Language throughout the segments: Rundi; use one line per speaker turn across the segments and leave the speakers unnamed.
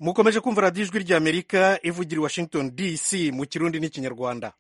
mukomeje kumva radiyo ijwi ry'amerika ivugira i washington dc mu kirundi n'ikinyarwanda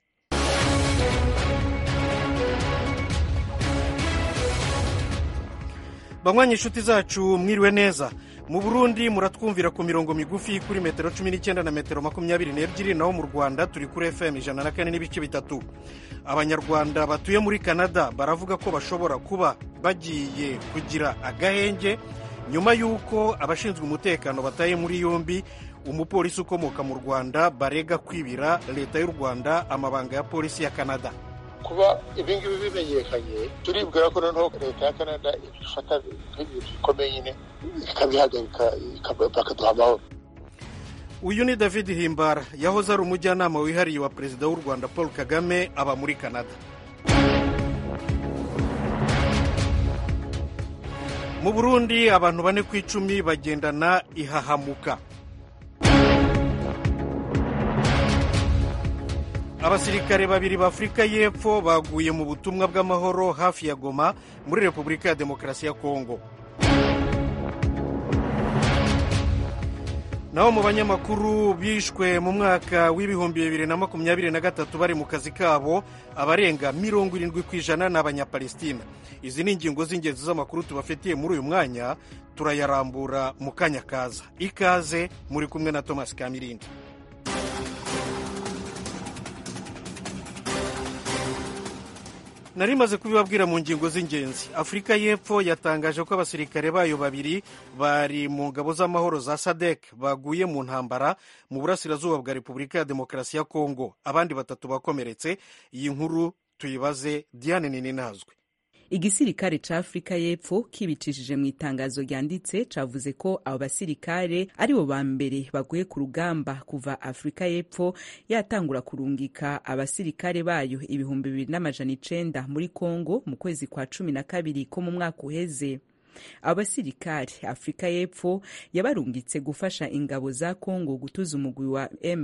banywanyi inshuti zacu mwiriwe neza mu burundi muratwumvira ku mirongo migufi kuri metero cumi n'icyenda na metero makumyabiri n'ebyiri naho mu rwanda turi kuri fm ijana na kane n'ibice bitatu abanyarwanda batuye muri canada baravuga ko bashobora kuba bagiye kugira agahenge nyuma y'uko abashinzwe umutekano bataye muri yombi umupolisi ukomoka mu rwanda barega kwibira leta y'u rwanda amabanga ya polisi ya canada
kuba ibingibi bimenyekanye turibwira ko noneho leta ya canada ifata nk'ibintu bikomeye nyine ikabihagarika bakaduha amahoro
uyu ni david himbara yahoze ari umujyanama wihariye wa perezida w'u rwanda paul kagame aba muri canada mu burundi abantu bane ku icumi bagendana ihahamuka abasirikare babiri b'afurika y'epfo baguye mu butumwa bw'amahoro hafi ya goma muri repubulika ya demokarasi ya kongo naho mu banyamakuru bishwe mu mwaka w'ibihumbi bibiri na makumyabiri na gatatu bari mu kazi kabo abarenga mirongo irindwi ku ijana ni abanyapalestina izi ni ingingo z'ingenzi z'amakuru tubafitiye muri uyu mwanya turayarambura mu kanya kaza ikaze muri kumwe na thomas kamirindi nari maze kubibabwira mu ngingo z'ingenzi afurika y'epfo yatangaje ko abasirikare bayo babiri bari mu ngabo z'amahoro za sadek baguye mu ntambara mu burasirazuba bwa repubulika ya demokarasi ya kongo abandi batatu bakomeretse iyi nkuru tuyibaze diane nini nazwe
igisirikare ca afurika y'epfo kibicishije mu itangazo ryanditse cavuze ko abo basirikare aribo ba mbere baguye ku rugamba kuva afurika y'epfo yatangura kurungika abasirikare bayo ibihumbi bibiri n'amajana icenda muri kongo mu kwezi kwa cumi na kabiri ko mu mwaka uheze abo basirikare afurika y'epfo yabarungitse gufasha ingabo za kongo gutuza umugwi wa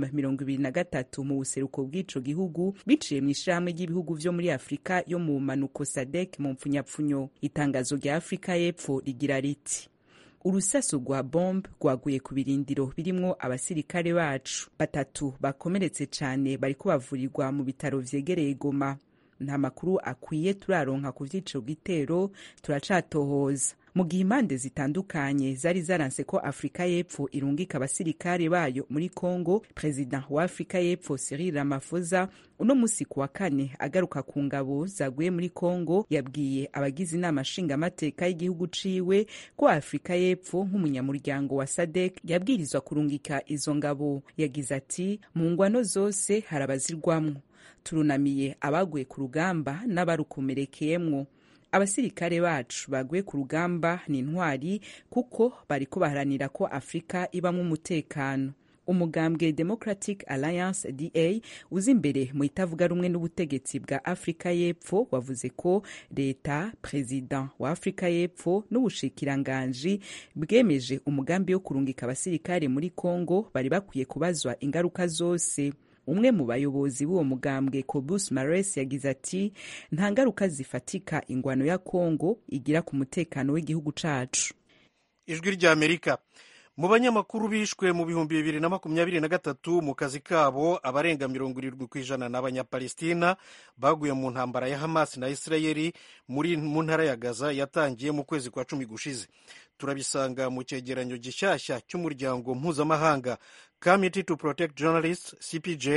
M23 mu buseruko bw'ico gihugu biciye mu ishirahamwe ry'ibihugu vyo muri afurika yo mu manuko sadek mu mpfunyapfunyo itangazo rya afurika y'epfo rigira riti urusaso rwa bombe rwaguye ku birindiro birimwo abasirikare bacu batatu bakomeretse cane bariko bavurirwa mu bitaro vyegereye goma nta makuru akwiye turaronka ku vy'ico gitero turacatohoza mu gihe impande zitandukanye zari zaranse ko afurika y'epfo irungika abasirikare bayo muri congo perezida wa afurika y'epfo cyril ramaphosa uno musi ku wa kane agaruka ku ngabo zaguye muri congo yabwiye abagize inama nshingamateka y'igihugu ciwe ko afurika y'epfo nk'umunyamuryango wa sadek yabwirizwa kurungika izo ngabo yagize ati mu ngwano zose hari abazirwamwo turunamiye abaguye ku rugamba n'abarukomerekeyemwo abasirikare bacu baguye ku rugamba ni intwari kuko bariko baharanira ko afurika ibamwo umutekano umugambwe democratic alliance da uza imbere mu itavuga rumwe n'ubutegetsi bwa afurika y'epfo wavuze ko leta perezida wa afurika y'epfo n'ubushikiranganji bwemeje umugambi wo kurungika abasirikare muri congo bari bakwiye kubazwa ingaruka zose umwe mu bayobozi b'uwo mugambwe cobus mares yagize ati nta ngaruka zifatika ingwano ya kongo igira ku mutekano w'igihugu cacu
ijwi ry'amerika mu banyamakuru bishwe mu bihumbi bibiri na makumyabiri na gatatu mu kazi kabo abarenga mirongo irindwi ku ijana ni abanyapalestina baguye mu ntambara ya hamas na isirayeli muri mu ntara ya gaza yatangiye mu kwezi kwa cumi gushize turabisanga mu cyegeranyo gishyashya cy'umuryango mpuzamahanga committee to protect journalists cpj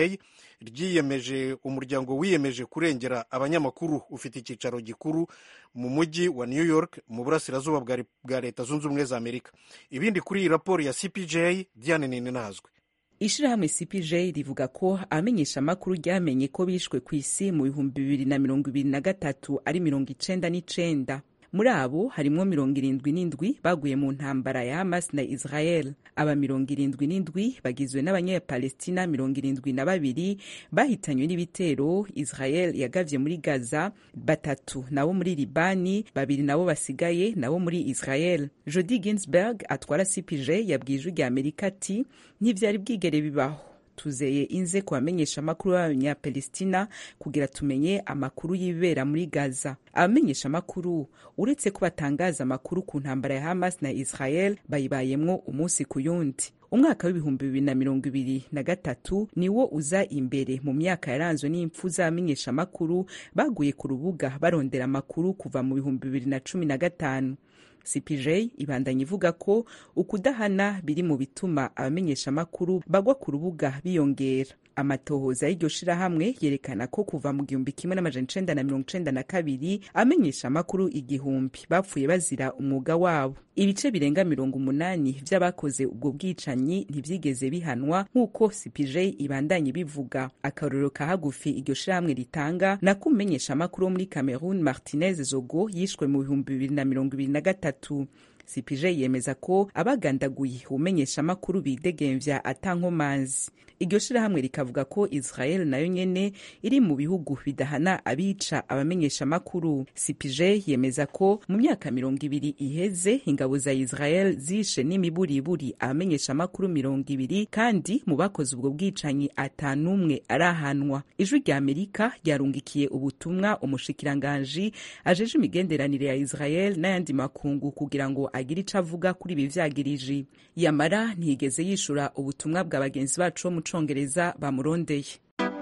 ryiyemeje umuryango wiyemeje kurengera abanyamakuru ufite icyicaro gikuru mu mujyi wa new york mu burasirazuba bwa leta zunze ubumwe za amerika ibindi kuri iyi raporo ya cpj diane nini nazwe
ishirahamwe cpj rivuga ko amenyesha amakuru ryamenye ko bishwe ku isi mu bihumbi bibiri na mirongo ibiri na gatatu ari mirongo icenda n'icenda muri abo harimwo mirongo irindwi n'indwi baguye mu ntambara ya hamas na israel aba mirongo irindwi n'indwi bagizwe n'abanyapalestina mirongo irindwi na babiri bahitanywe n'ibitero israel yagavye muri gaza batatu nabo muri libani babiri nabo basigaye nabo muri israel jodi ginsberg atwara cpj yabwiye ijwi rya amerika ati ntivyari bwigere bibaho tuzeye inze ku bamenyesha amakuru b'abanyapalestina kugira tumenye amakuru y'ibibera muri gaza abamenyesha amakuru uretse ko batangaza amakuru ku ntambara ya hamas na israel bayibayemwo umunsi ku yundi umwaka w'ibihumbi bibiri na mirongo ibiri na gatatu niwo uza imbere mu myaka yaranzwe n'impfu z'abamenyeshamakuru baguye ku rubuga barondera amakuru kuva mu bihumbi bibiri na cumi na gatanu cpj ibandanya ivuga ko ukudahana biri mu bituma abamenyeshamakuru bagwa ku rubuga biyongera amatohoza y'iryo shirahamwe yerekana ko kuva mu gihumbi kimwe n'amajana icenda na mirongo icenda na kabiri abamenyesha amakuru igihumbi bapfuye bazira umwuga wabo ibice birenga mirongo umunani vy'abakoze ubwo bwicanyi ntivyigeze bihanwa nk'uko cpj ibandanye bivuga akarorero ka hagufi iryo shirahamwe ritanga nako umumenyesha amakuru wo muri cameroon martinez zogo yishwe mu bihumbi bibiri na mirongo ibiri na gatatu cpj yemeza ko abagandaguye umenyesha amakuru bidegemvya atankomanzi iryo shirahamwe rikavuga ko israel nayo nyene iri mu bihugu bidahana abica abamenyesha amakuru cpj yemeza ko mu myaka mirongo ibiri iheze ingabo za israel zishe n'imiburiburi abamenyesha amakuru mirongo ibiri kandi mu bakoze ubwo bwicanyi atanumwe arahanwa ijwi rya amerika ryarungikiye ubutumwa umushikiranganji ajeje imigenderanire ya israel n'ayandi makungu kugira ngo agire ico avuga kuri ibi vyagiriji yamara ntiyigeze yishura ubutumwa bwa bagenzi bacu bo mu congereza bamurondeye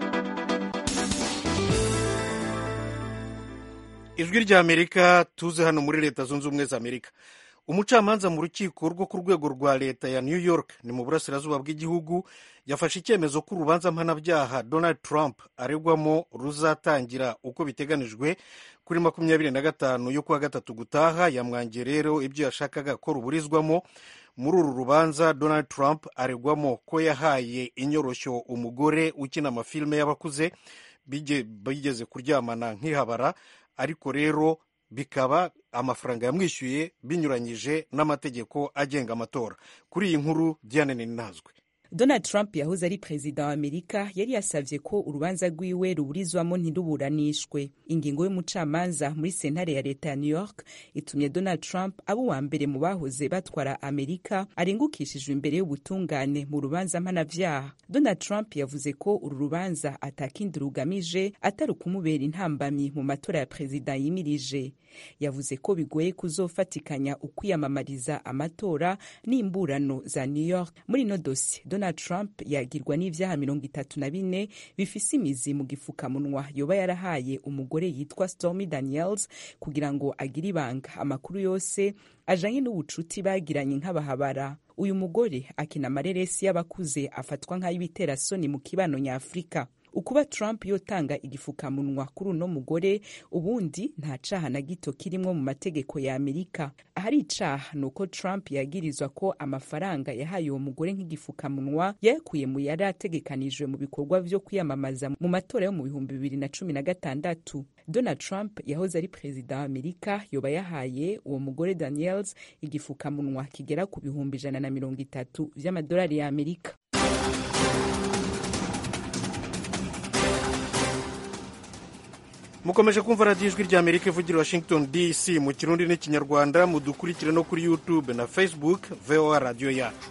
ijwi rya amerika tuze hano muri leta zunze ubumwe za amerika umucamanza mu rukiko rwo ku rwego rwa leta ya new york ni mu burasirazuba bw'igihugu yafashe icyemezo ko urubanza mpanabyaha donald trump aregwamo ruzatangira uko biteganijwe kuri makumyabiri na gatanu yo kuwa gatatu gutaha yamwangiye rero ibyo yashakaga ko ruburizwamo muri uru rubanza donald trump aregwamo ko yahaye inyoroshyo umugore ukina amafilime y'abakuze bigeze kuryamana nk'ihabara ariko rero bikaba amafaranga yamwishyuye binyuranyije n'amategeko agenga amatora kuri iyi nkuru diane ninazwe
donald trump yahoze ari perezida wa amerika yari yasavye ko urubanza rwiwe ruburizwamo ntiruburanishwe ingingo y'umucamanza muri sentare ya leta ya new york itumye donald trump aba uwa mbere mu bahoze batwara amerika arengukishijwe imbere y'ubutungane mu rubanza mpanavyaha donald trump yavuze ko uru rubanza atakindi rugamije atari ukumubera intambamyi mu matora ya perezida yimirije yavuze ko bigoye kuzofatikanya ukwiyamamariza amatora n'imburano za new york muri ino dosi donald trump yagirwa n'ivyaha mirongo itatu na bine bifise imizi mu gifukamunwa yoba yarahaye umugore yitwa stormy daniels kugira ngo agire ibanga amakuru yose ajanye n'ubucuti bagiranye nk'abahabara uyu mugore akina amareresi y'abakuze afatwa nk'ay'ibiterasoni mu kibano nyafurika ukuba trump yotanga igifukamunwa kuri uno mugore ubundi nta caha na gito kirimwo mu mategeko ya amerika ahari icaha ni uko trump yagirizwa ko amafaranga yahaye uwo mugore nk'igifukamunwa yayakuye mu yari ategekanijwe mu bikorwa vyo kwiyamamaza mu matora yo mu bihumbi bibiri na cumi na gatandatu donald trump yahoze ari perezida wa amerika yoba yahaye uwo mugore daniels igifukamunwa kigera ku bihumbi ijana na mirongo itatu vy'amadolari ya amerika
mukomeje kumva radiyo ijwi rya amerika ivugira washington dc mu kirundi n'ikinyarwanda mudukurikire no kuri youtube na facebook voa radiyo yacu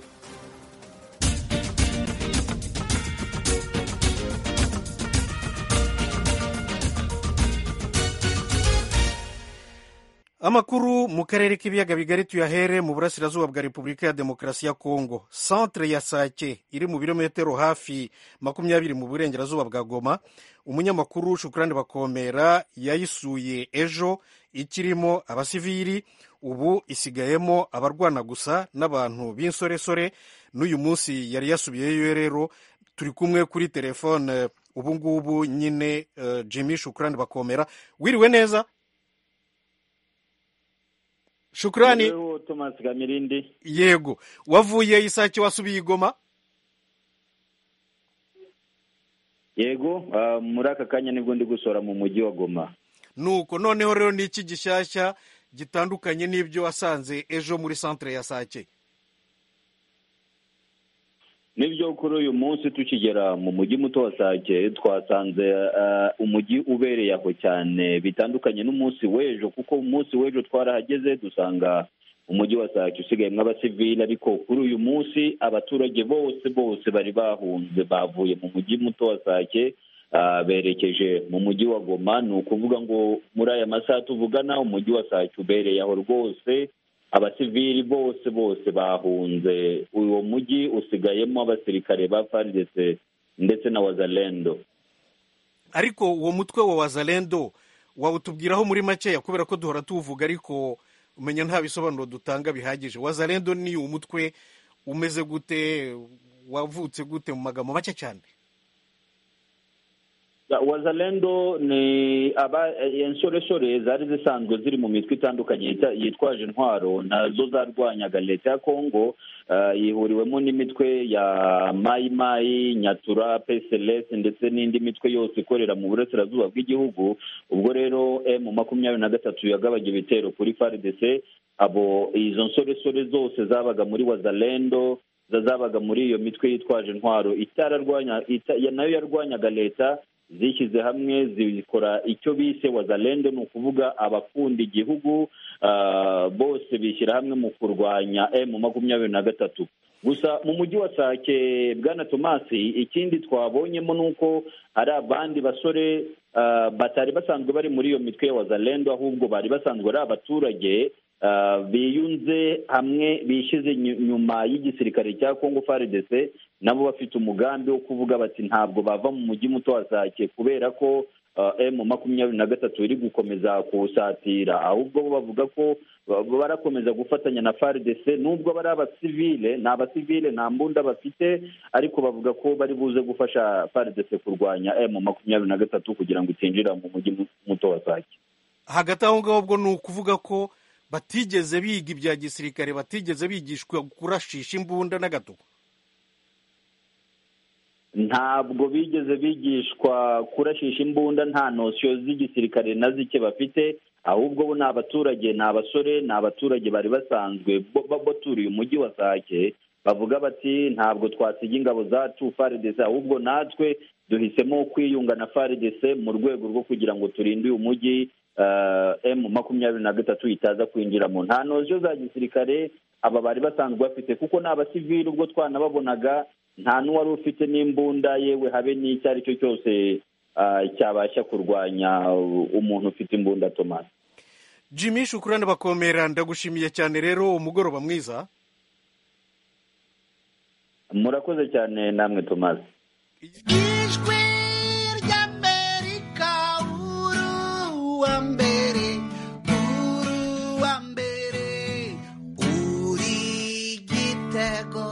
amakuru mu karere k'ibiyaga bigari tuyahere mu burasirazuba bwa repubulika ya demokarasi ya kongo centre ya sake iri mu birometero hafi makumyabiri mu burengerazuba bwa goma umunyamakuru shukurani bakomera yayisuye ejo ikirimo abasivili ubu isigayemo abarwana gusa n'abantu b'insoresore n'uyu munsi yari yasubiyeyo rero turi kumwe kuri telefone ubu ngubu nyine uh, jimmy shukurani bakomera wiriwe neza shukurani
Thomas Gamirindi
yego wavuye isake wasubiye igoma
yego uh, muri aka kanya nibwo ndi gusora mu mujyi wa Goma
nuko noneho rero ni iki gishyashya gitandukanye n'ibyo wasanze ejo muri centre ya sake
nibyo kuri uyu munsi tukigera mu mujyi muto wa sake twasanze uh, umujyi ubereye aho cyane bitandukanye n'umunsi w'ejo kuko umunsi w'ejo twarahageze dusanga umujyi wa sake usigayemo abasivili ariko kuri uyu munsi abaturage bose bose bari bahunze bavuye mu mujyi muto wa sake uh, berekeje mu mujyi wa goma ni ukuvuga ngo muri aya masaha tuvugana umujyi wa sake ubereye aho rwose abasivili bose bose bahunze uwo mujyi usigayemo abasirikare ba faridese ndetse na wazalendo
ariko uwo mutwe wa wazalendo wawutubwiraho muri makeya kubera ko duhora tuwuvuga ariko umenya nta bisobanuro dutanga bihagije wazalendo ni umutwe umeze gute wavutse gute mu magambo make cyane
wazalendo ni aba insoresore zari zisanzwe ziri mu mitwe itandukanye yitwaje intwaro nazo zarwanyaga leta ya kongo yihuriwemo n'imitwe ya mayi mayi nyatura pcls ndetse n'indi mitwe yose ikorera mu burasirazuba bw'igihugu ubwo rero emu makumyabiri na gatatu yagabanya ibitero kuri faridese abo izo nsoresore zose zabaga muri wazalendo zabaga muri iyo mitwe yitwaje intwaro itararwanya nayo yarwanyaga leta zishyize hamwe zikora icyo bise wazalendo ni ukuvuga abakunda igihugu bose bishyira hamwe mu kurwanya emu makumyabiri na gatatu gusa mu mujyi wa sake bwana tomasi ikindi twabonyemo ni uko hari abandi basore batari basanzwe bari muri iyo mitwe ya wazalendo ahubwo bari basanzwe ari abaturage biyunze hamwe bishyize nyuma y'igisirikare cya kongo faridese nabo bafite umugambi wo kuvuga bati ntabwo bava mu mujyi muto wa sake kubera ko emu makumyabiri na gatatu iri gukomeza kuwusatira ahubwo bo bavuga ko barakomeza gufatanya na faridese nubwo bari abasivile ni abasivile nta mbunda bafite ariko bavuga ko bari buze gufasha faridese kurwanya emu makumyabiri na gatatu kugira ngo itinjira mu mujyi muto wa sake
hagati aho ngaho ubwo ni ukuvuga ko batigeze biga ibya gisirikare batigeze bigishwa kurashisha imbunda n'agatuku
ntabwo bigeze bigishwa kurashisha imbunda nta nosiyo z'igisirikare na zike bafite ahubwo bo ni abaturage ni abasore ni abaturage bari basanzwe baturiye umujyi wa sake bavuga bati ntabwo twasiga ingabo zacu faridese ahubwo natwe duhisemo kwiyunga na faridese mu rwego rwo kugira ngo turinde uyu mujyi emu makumyabiri na gatatu itaza kwinjiramo nta noziyo za gisirikare aba bari basanzwe bafite kuko ni abasivili ubwo twanababonaga nta n'uwari ufite n'imbunda yewe habe n'icyo ari cyo cyose cyabasha kurwanya umuntu ufite imbunda tomasi
jimmy shukurane bakomera ndagushimiye cyane rero umugoroba mwiza
murakoze cyane namwe tomasi
ijwi ry'amerika uruwa mbere uruwa mbere uri igitego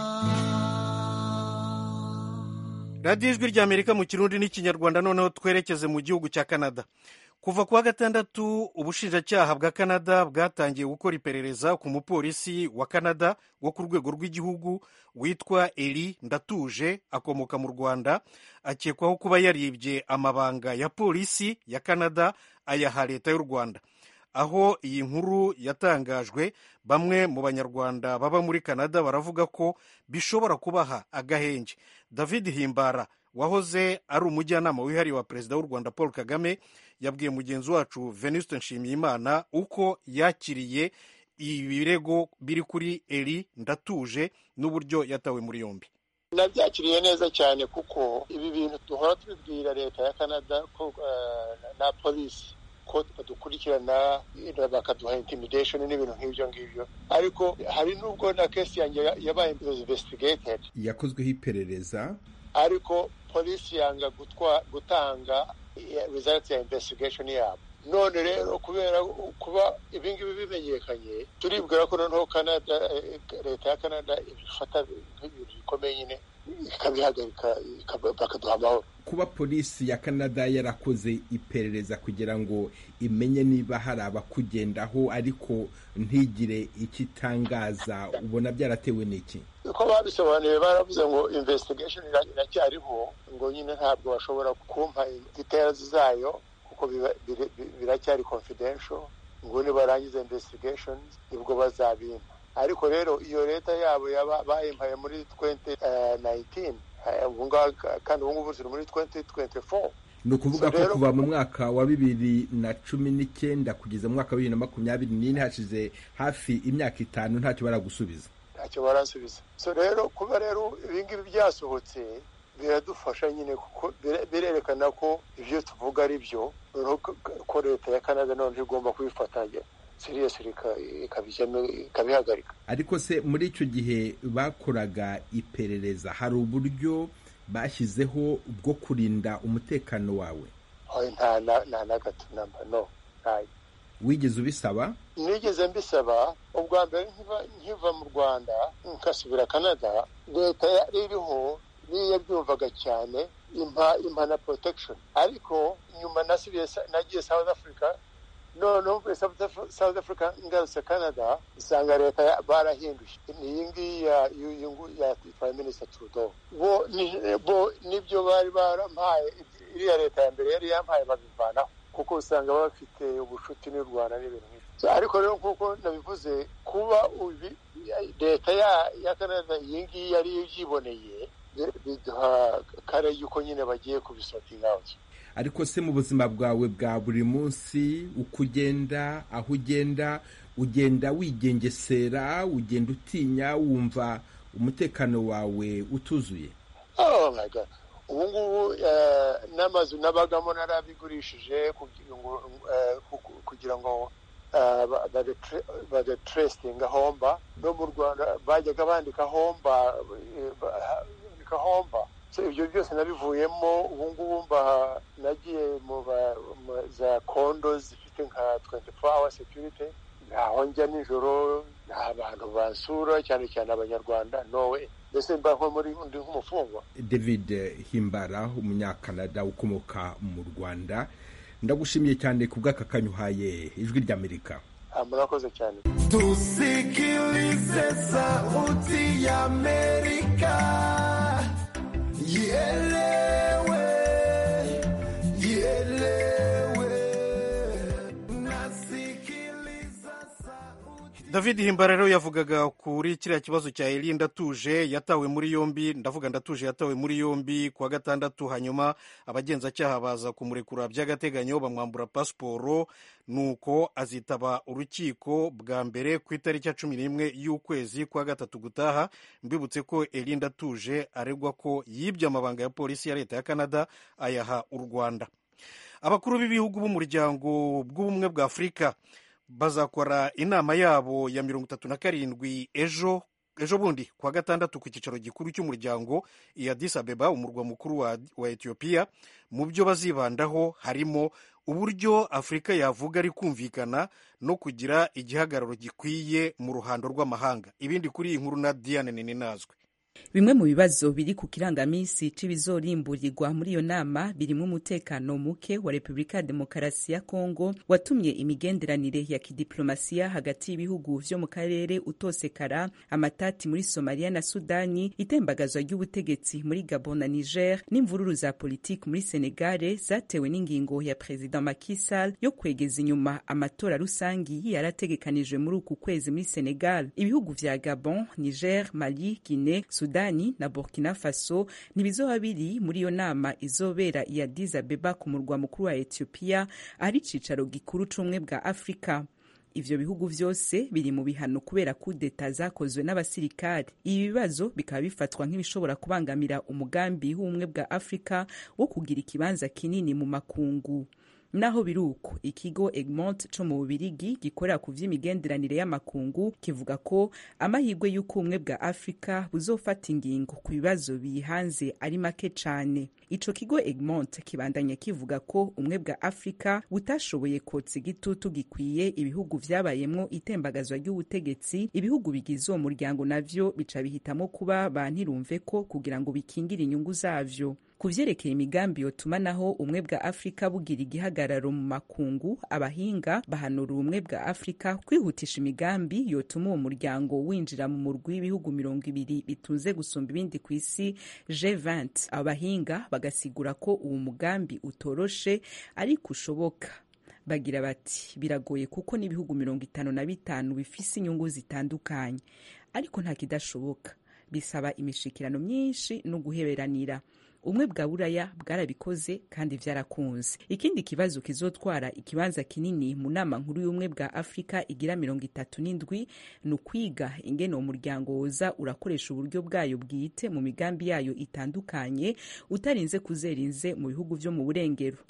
radiyo ijwi ry'amerika mu kirundi n'ikinyarwanda noneho twerekeze mu gihugu cya canada kuva ku wa gatandatu ubushinjacyaha bwa canada bwatangiye gukora iperereza ku mupolisi wa canada wo ku rwego rw'igihugu witwa eri ndatuje akomoka mu rwanda akekwaho kuba yaribye amabanga ya polisi ya canada ayaha leta y'u rwanda aho iyi nkuru yatangajwe bamwe mu banyarwanda baba muri canada baravuga ko bishobora kubaha agahenge david himbara wahoze ari umujyanama wihariye wa perezida w'u rwanda paul kagame yabwiye mugenzi wacu venuste nshimiyimana uko yakiriye ibirego biri kuri eri ndatuje n'uburyo yatawe muri yombi
nabyakiriye neza cyane kuko ibi bintu duhora tubibwira leta ya canada ko na polisi ko badukurikirana bakaduha intimidation n'ibintu nk'ibyo ngibyo ariko hari n'ubwo na kesi yanjye yabaye investigated
yakozweho iperereza
ariko polisi yanga gutanga results ya investigation yabo none rero kubera kuba ibingibi bimenyekanye turibwira ko noneho canada leta ya canada ifata nk'ibintu bikomeye nyine ikabihagarika bakaduha amahoro
kuba polisi ya canada yarakoze iperereza kugira ngo imenye niba hari abakugendaho ariko ntigire icyo itangaza ubona byaratewe n'iki
uko babisobanuye baravuze ngo investigation iracyariho ngo nyine ntabwo bashobora kumpa details zayo kuko biracyari confidential ngo nibarangiza investigation nibwo bazabimpa ariko rero iyo leta yabo bayimpaye muri 2019 kandi ubu ngubu ziri muri 2024
ni ukuvuga ko kuva mu mwaka wa bibiri na cumi n'icyenda kugeza mu mwaka wa bibiri na makumyabiri n'ine hashize hafi imyaka itanu ntacyo baragusubiza
ntacyo barasubiza so rero kuba rero ibingibi byasohotse biradufasha nyine kuko birerekana ko ibyo tuvuga ari byo ko leta ya canada noneho igomba kubifata seriyesi ikabihagarika
ariko se muri icyo gihe bakoraga iperereza hari uburyo bashyizeho bwo kurinda umutekano wawe
nta na gato namba no ntayo
wigeze ubisaba
nigeze mbisaba ubwa mbere nkiva mu rwanda nkasubira canada leta yari iriho niyo yabyumvaga cyane impa impa na protection ariko nyuma nasubiye nagiye south africa noneho mvuye south africa ngarutse canada usanga leta barahinduye ni iyi ngiyi ya prime minister trudeau bo nibyo bari barampaye iriya leta ya mbere yari yampaye babivanaho kuko usanga bafite ubucuti n'u rwanda n'ibintu nk'ibyo ariko rero nk'uko nabivuze kuba leta ya canada iyi ngiyi yari yiboneye biduha kare yuko nyine bagiye kubisotinga out
ariko se mu buzima bwawe bwa buri munsi uko ugenda aho ugenda ugenda wigengesera ugenda utinya wumva umutekano wawe utuzuye
ubu ngubu n'amazu nabagamo narabigurishije kugira ngo badeterestinga homba no mu rwanda bajyaga bandika homba bandika homba ibyo byose nabivuyemo ubu ngubu mba nagiye mu za kondo zifite nka 24 hour security ntaho njya nijoro nta bantu bansura cyane cyane abanyarwanda nowe mbese mba nko muri ndi nk'umufungwa
david himbara umunyakanada ukomoka mu rwanda ndagushimiye cyane ku bw'aka kanyuhaye ijwi ry'amerika
murakoze cyane
tusikilize sauti ya amerika ielewe ielewe nasikiliza sauti
david himbara rero yavugaga kuri kiriya kibazo cya eri ndatuje yatawe muri yombi ndavuga ndatuje yatawe muri yombi kuwa gatandatu hanyuma abagenzacyaha baza kumurekura by'agateganyo bamwambura pasiporo nuko azitaba urukiko bwa mbere ku itariki ya cumi n'imwe y'ukwezi kwa gatatu gutaha mbibutse ko eri ndatuje aregwa ko yibye amabanga ya polisi ya leta ya canada ayaha u rwanda abakuru b'ibihugu b'umuryango bw'ubumwe bwa afurika bazakora inama yabo ya mirongo itatu na karindwi ejo ejo bundi kuwa gatandatu ku cyicaro gikuru cy'umuryango i Addis Abeba umurwa mukuru wa, wa etiyopiya mu byo bazibandaho harimo uburyo afurika yavuga ari kumvikana no kugira igihagararo gikwiye mu ruhando rw'amahanga ibindi kuri iyi nkuru na diane ninazwe
bimwe mu bibazo biri ku kirangamisi cy'ibizorimburirwa muri iyo nama birimo umutekano muke wa repubulika ya demokarasi ya kongo watumye imigenderanire ya kidiplomasiya hagati y'ibihugu vyo mu karere utosekara amatati muri somaliya na sudani itembagazwa ry'ubutegetsi muri gabon na niger n'imvururu za politiki muri senegale zatewe n'ingingo ya perezida Macky Sall yo kwegeza inyuma amatora rusangi yarategekanijwe muri uku kwezi muri senegal ibihugu vya gabon niger mali guinee sudani na burkina faso ntibizoba biri muri iyo nama izobera i Addis Abeba ku murwa mukuru wa etiyopiya ahari icicaro gikuru c'ubumwe bwa afurika ivyo bihugu vyose biri mu bihano kubera kudeta zakozwe n'abasirikari ibi bibazo bikaba bifatwa nk'ibishobora kubangamira umugambi w'ubumwe bwa afurika wo kugira ikibanza kinini mu makungu naho biri uko ikigo egmont co mu bubirigi gikorera ku vy'imigenderanire y'amakungu kivuga ko amahirwe y'uko ubumwe bwa afurika buzofata ingingo ku bibazo biyihanze ari make cane ico kigo egmont kibandanya kivuga ko ubumwe bwa afurika butashoboye kotsa igitutu gikwiye ibihugu vyabayemwo itembagazwa ry'ubutegetsi ibihugu bigize uwo muryango navyo bica bihitamo kuba bantirumve ko kugira ngo bikingire inyungu zavyo ku vyerekeye imigambi yotuma naho ubumwe bwa afurika bugira igihagararo mu makungu abahinga bahanura ubumwe bwa afurika kwihutisha imigambi yotuma uwo muryango winjira mu murwi w'ibihugu mirongo ibiri bitunze gusumba ibindi ku isi G20 abahinga bagasigura ko uwo mugambi utoroshe ariko ushoboka bagira bati biragoye kuko n'ibihugu mirongo itanu na bitanu bifise inyungu zitandukanye ariko nta kidashoboka bisaba imishikirano myinshi no guheberanira ubumwe bwa buraya bwarabikoze kandi vyarakunze ikindi kibazo kizotwara ikibanza kinini mu nama nkuru y'ubumwe bwa afurika igira mirongo itatu n'indwi ni ukwiga ingene uwo muryango woza urakoresha uburyo bwayo bwite mu migambi yayo itandukanye utarinze kuzerinze mu bihugu vyo mu burengero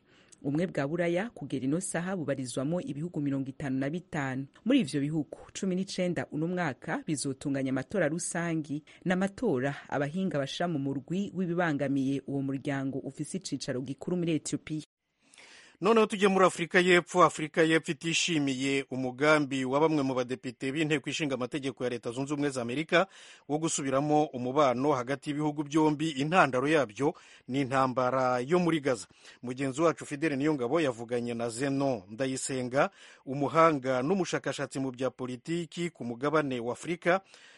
ubumwe bwa buraya kugera ino saha bubarizwamo ibihugu mirongo itanu na bitanu muri ivyo bihugu cumi n'icenda uno mwaka bizotunganya amatora rusangi n'amatora abahinga bashira mu murwi w'ibibangamiye uwo muryango ufise icicaro gikuru muri etiyopiya
noneho tujye muri afurika y'epfo afurika y'epfo itishimiye umugambi wa bamwe mu badepite b'inteko ishinga amategeko ya leta zunze ubumwe za amerika wo gusubiramo umubano hagati y'ibihugu byombi intandaro yabyo ni intambara yo muri gaza mugenzi wacu fidele niyongabo yavuganye na zeno ndayisenga umuhanga n'umushakashatsi mu bya politiki ku mugabane wa afurika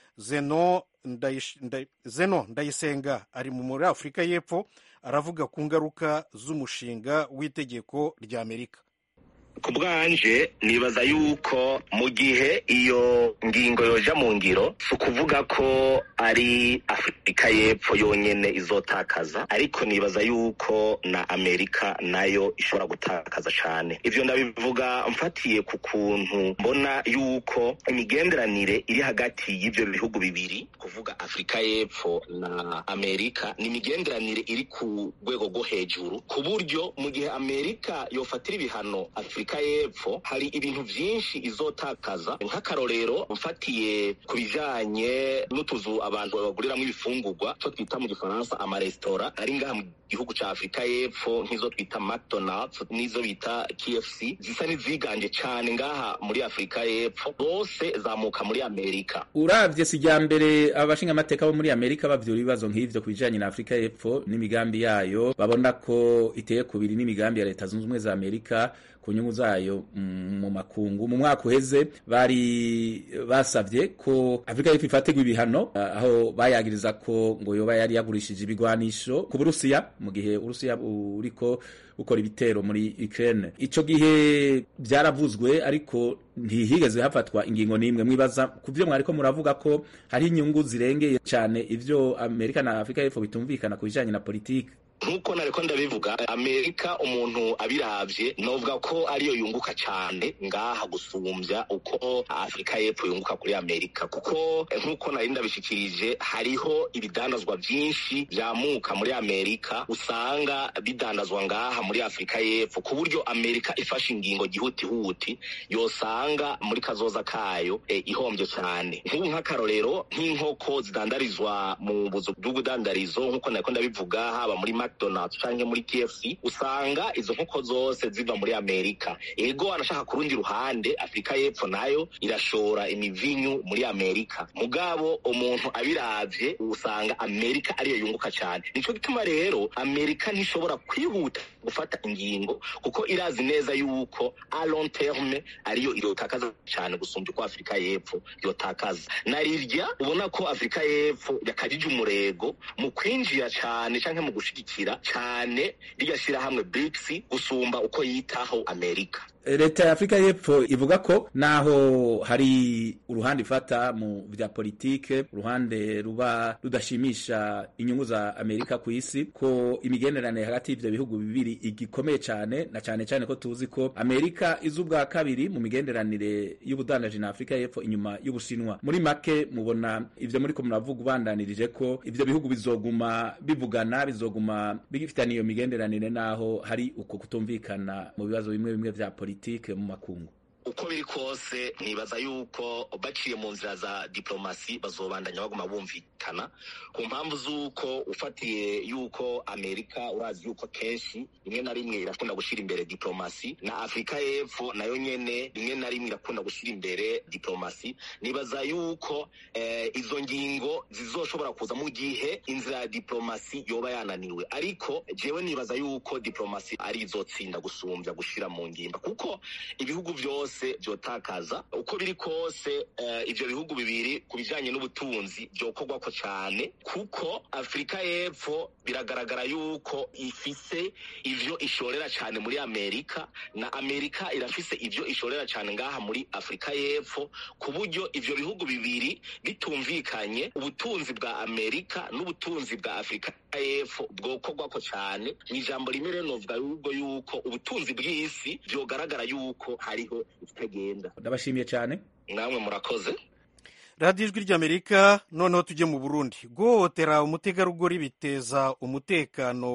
zeno Ndayish- Nday- zeno ndayisenga ari mu muri afurika y'epfo aravuga ku ngaruka z'umushinga w'itegeko rya amerika
ku bwanje nibaza yuko mu gihe iyo ngingo yoja mu ngiro si ukuvuga ko ari afurika y'epfo yonyene izotakaza ariko nibaza yuko na amerika nayo ishobora gutakaza cane ivyo ndabivuga mfatiye ku kuntu mbona yuko imigenderanire iri hagati y'ivyo bihugu bibiri kuvuga afurika y'epfo na amerika ni imigenderanire iri ku rwego rwo hejuru ku buryo mu gihe amerika yofatira ibihano afurika y'epfo hari ibintu vyinshi izotakaza nk'akarorero mfatiye ku bijanye n'utuzu abantu baguriramwo ibifungurwa co twita mu gifaransa amaresitora ari ngaha mu gihugu ca afurika y'epfo nk'izo twita mcdonalds n'izo bita kfc zisa n'iziganje cane ngaha muri afurika y'epfo zose zamuka muri amerika
uravye si rya mbere abashinga amateka bo muri amerika bavyura ibibazo nk'ivyo ku bijanye na afurika y'epfo n'imigambi yayo babona ko iteye kubiri n'imigambi ya leta zunze ubumwe za amerika ku nyungu zayo mm, mu makungu mu mwaka uheze bari basavye ko afurika y'epfo ifatirwa ibihano ah, aho bayagiriza ko ngo yoba yari yagurishije ibigwanisho ku burusiya mu gihe urusiya buriko gukora ibitero muri Ukraine ico gihe vyaravuzwe ariko ntihigeze hafatwa ingingo n'imwe mwibaza ku vyo mwariko muravuga ko hari inyungu zirengeye cane ivyo Amerika na Afrika y'Epfo bitumvikana ku bijanye na politiki
nk'uko nariko ndabivuga amerika umuntu abiravye novuga ko ariyo yunguka cane ngaha gusumbya uko afurika y'epfo yunguka kuri amerika kuko eh, nk'uko nari ndabishikirije hariho ibidandazwa vyinshi vyamuka muri amerika usanga bidandazwa ngaha muri afurika y'epfo ku buryo amerika ifashe ingingo gihutihuti yosanga muri kazoza kayo eh, ihombye cane nk'ubu nk'akarorero nk'inkoko zidandarizwa mu buzu bw'ubudandarizo nk'uko nariko ndabivuga haba muri mcdonalds canke muri kfc usanga izo nkoko zose ziva muri amerika ego anashaka ku rundi ruhande afurika y'epfo nayo irashora imivinyu muri amerika mugabo umuntu abiravye usanga amerika ariyo yunguka cane nico gituma rero amerika ntishobora kwihuta gufata ingingo kuko irazi neza yuko a long terme ariyo irotakaza cane gusumbya uko afurika y'epfo yotakaza narirya ubona ko afurika y'epfo yakajije umurego mu kwinjira cane canke mu gushigikira cane rirya shirahamwe BRICS gusumba uko yitaho amerika
leta ya afurika y'epfo ivuga ko naho hari uruhande ifata mu vya politike uruhande ruba rudashimisha inyungu za amerika ku isi ko imigenderanire hagati y'ivyo bihugu bibiri igikomeye cane na cane cane ko tuzi ko amerika iza ubwa kabiri mu migenderanire y'ubudandaji na afurika y'epfo inyuma y'ubushinwa muri make mubona ivyo muriko muravuga ubandanirije ko ivyo bihugu bizoguma bivugana bizoguma bigifitaniye iyo migenderanire naho hari uko kutumvikana mu bibazo bimwe bimwe vya politike politike mu makungu
uko biri kose nibaza yuko baciye mu nzira za diplomasi bazobandanya baguma bumvikana ku mpamvu z'uko ufatiye yuko amerika urazi yuko kenshi rimwe na rimwe irakunda gushyira imbere diplomasi na afurika y'epfo nayo nyene rimwe na rimwe irakunda gushyira imbere diplomasi nibaza yuko eh, izo ngingo zizoshobora kuza mu gihe inzira ya diplomasi yoba yananiwe ariko jewe nibaza yuko diplomasi ari izotsinda gusumbya gushira mu ngimba kuko ibihugu vyose byose vyotakaza uko biri kose uh, ivyo bihugu bibiri ku bijanye n'ubutunzi vyokorwako cane kuko afurika y'epfo biragaragara yuko ifise ivyo ishorera cane muri amerika na amerika irafise ivyo ishorera cane ngaha muri afurika y'epfo ku buryo ivyo bihugu bibiri bitumvikanye ubutunzi bwa amerika n'ubutunzi bwa afurika y'epfo bwokorwako cane mw'ijambo rimwe rero novuga yuko yuko ubutunzi bw'isi vyogaragara yuko hariho ikitagenda
ndabashimiye cyane
namwe murakoze
radiyo ijwi ry'amerika noneho tujye mu burundi guhohotera umutegarugori biteza umutekano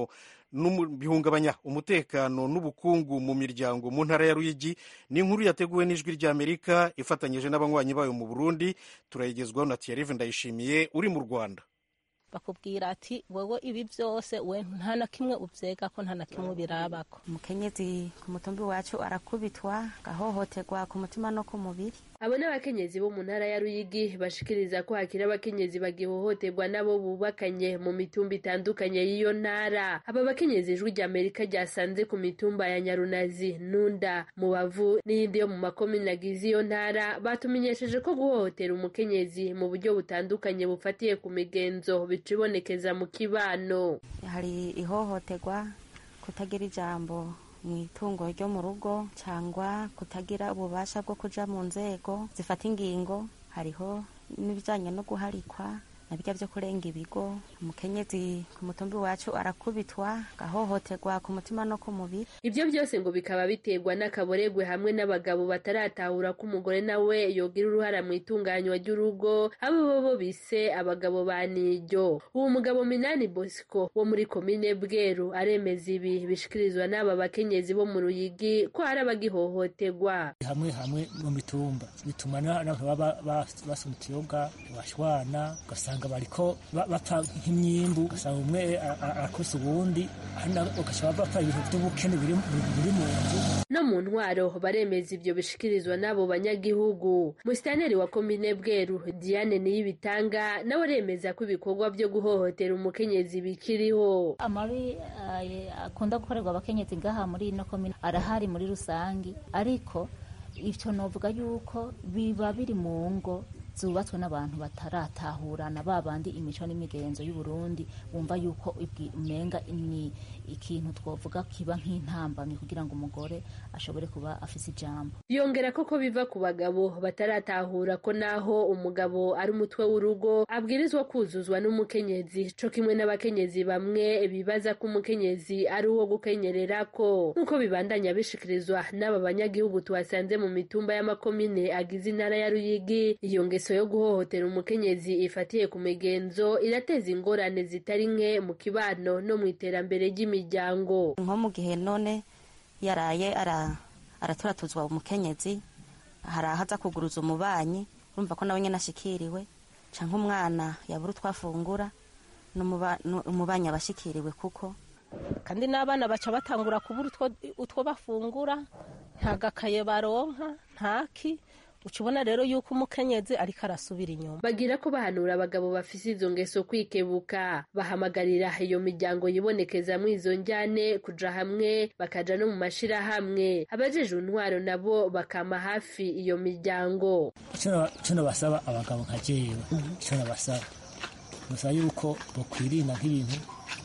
n'umu- bihungabanya umutekano n'ubukungu mu miryango mu ntara ya ruyigi ni inkuru yateguwe n'ijwi ry'amerika ifatanyije n'abanywanyi bayo mu burundi turayigezwaho na thierry ndayishimiye uri mu rwanda
bakubwira ati wowe ibi byose we nta na kimwe ubyega ko nta na kimwe ubirabako
umukenyezi ku mutumbi wacu arakubitwa agahohoterwa ku mutima no ku mubiri
abo ni abakenyezi bo mu ntara ya ruyigi bashikiriza ko hakiri abakenyezi bagihohoterwa n'abo bubakanye mu mitumba itandukanye y'iyo ntara aba bakenyezi ijwi rya amerika ryasanze ku mitumba ya nyarunazi nunda mubavu n'iyindi yo mu makomine agize iyo ntara batumenyesheje ko guhohotera umukenyezi mu buryo butandukanye bufatiye ku migenzo bica ibonekeza mu kibano
hari ihohoterwa kutagira ijambo mu itungo ryo mu rugo cyangwa kutagira ububasha bwo kuja mu nzego zifata ingingo hariho n'ibijyanye no guharikwa na bijya byo kurenga ibigo umukenyezi ku mutumbi wacu arakubitwa agahohoterwa ku mutima no ku mubiri
ibyo byose ngo bikaba biterwa n'akaboregwe hamwe n'abagabo bataratahura ko umugore nawe yogira uruhara mu itunganywa ry'urugo abo bo bo bise abagabo ba niryo uwo mugabo minani bosco wo muri komine bweru aremeza ibi bishikirizwa n'aba bakenyezi bo mu ruyigi ko hari abagihohoterwa
hamwe hamwe mu mitumba bituma n'abantu baba ba- basoma ikiyoga bashwana ugasanga bariko ba- bapfa nk'imyimbu ugasanga umwe a- a- arakubise uwundi handi nabo ugasanga bapfa ibintu by'ubukene biri biri mu nzu
no mu ntwaro baremeza ibyo bishikirizwa n'abo banyagihugu musitaneri wa komine bweru diane niyibitanga nawe aremeza ko ibikorwa byo guhohotera umukenyezi bikiriho
amabi eh, akunda gukorerwa abakenyezi ngaha muri ino komine arahari muri rusangi ariko ivyo novuga yuko biba biri mu ngo zubatswe n'abantu bataratahurana ba bandi imico n'imigenzo y'u Burundi bumva yuko ibwi- umenga ni ikintu twovuga kiba nk'intambamyi kugira ngo umugore ashobore kuba afise ijambo
yongera ko ko biva ku bagabo bataratahura ko naho umugabo ari umutwe w'urugo abwirizwa kuzuzwa n'umukenyezi co kimwe n'abakenyezi bamwe bibaza ko umukenyezi ari uwo gukenyererako nk'uko bibandanya bishikirizwa n'aba banyagihugu tuhasanze mu mitumba y'amakomine agize intara ya ruyigi iyo ngeso yo guhohotera umukenyezi ifatiye ku migenzo irateza ingorane zitari nke mu kibano no mu iterambere ry'imiryango
nko mu gihe none yaraye ara- araturatuzwa umukenyezi hari aho aza kuguruza umubanyi urumva ko nawe nyine ashikiriwe canke umwana yabura utwo afungura n'umuba- nu- umubanyi aba ashikiriwe kuko
kandi n'abana baca batangura kubura utwo- utwo bafungura nta gakaye baronka ntaki uca ubona rero yuko umukenyezi ariko arasubira inyuma
bagira ko bahanura abagabo bafise izo ngeso kwikebuka bahamagarira iyo miryango yibonekezamwo izo njyane kuja hamwe bakaja no mu mashirahamwe abajejwe intwaro nabo bakama hafi iyo miryango
icyo nabasaba abagabo nka jewe icyo nabasaba basaba yuko bakwirinda nk'ibintu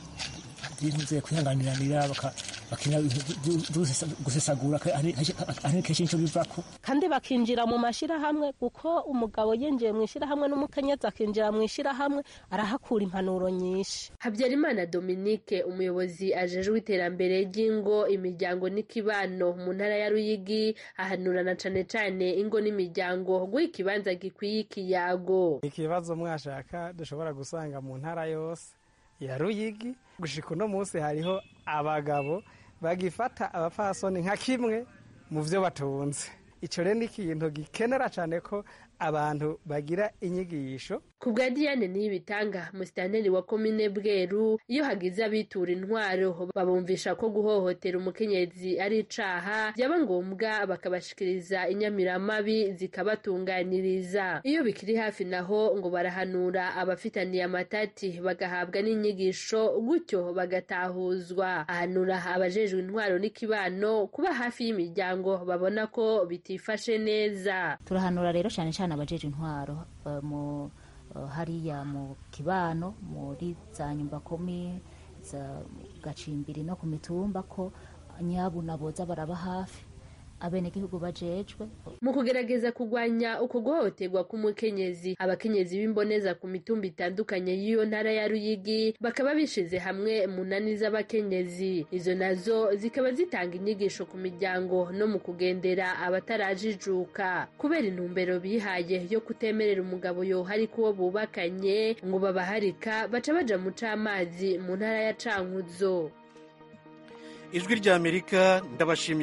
by'intuze kwihanganiranira baka- bakina ibintu byo- byo gusesa- gusesagura ari kenshi nicyo bivako
kandi bakinjira mu mashirahamwe kuko umugabo yinjiye mu ishirahamwe n'umukenyezi akinjira mu ishirahamwe arahakura impanuro nyinshi
habyarimana dominique umuyobozi ajejwe iterambere ry'ingo imiryango n'ikibano mu ntara ya ruyigi ahanurana cane cane ingo n'imiryango guha ikibanza gikwiye ikiyago
ikibazo mwashaka dushobora gusanga mu ntara yose ya ruyigi gushika uno munsi hariho abagabo bagifata abapfasoni nka kimwe mu byo batunze icyo rero ni ikintu gikenera cyane ko abantu bagira inyigisho
ku bwa diane niyibitanga musitaneri wa komine bweru iyo hagize abitura intwaro babumvisha ko guhohotera umukenyezi ari icaha byaba ngombwa bakabashikiriza inyamiramabi zikabatunganiriza iyo bikiri hafi naho ngo barahanura abafitaniye amatati bagahabwa n'inyigisho gutyo bagatahuzwa ahanura abajejwe intwaro n'ikibano kuba hafi y'imiryango babona ko bitifashe neza
turahanura rero cyane cyane abajeje intwaro eh, mu eh, hariya mu kibano muri za nyumba komi za gacimbiri no ku mitumba ko nyabuna boza baraba hafi abenegihugu bajejwe
mu kugerageza kurwanya uko guhohoterwa k'umukenyezi abakenyezi b'imboneza ku mitumba itandukanye y'iyo ntara ya ruyigi bakaba bishize hamwe mu nani z'abakenyezi izo nazo zikaba zitanga inyigisho ku miryango no mu kugendera abatarajijuka kubera intumbero bihaye yo kutemerera umugabo yohari kuwo bubakanye ngo babaharika baca baja mu c'amazi mu ntara ya cankuzo
ijwi ry'amerika ndabashimiye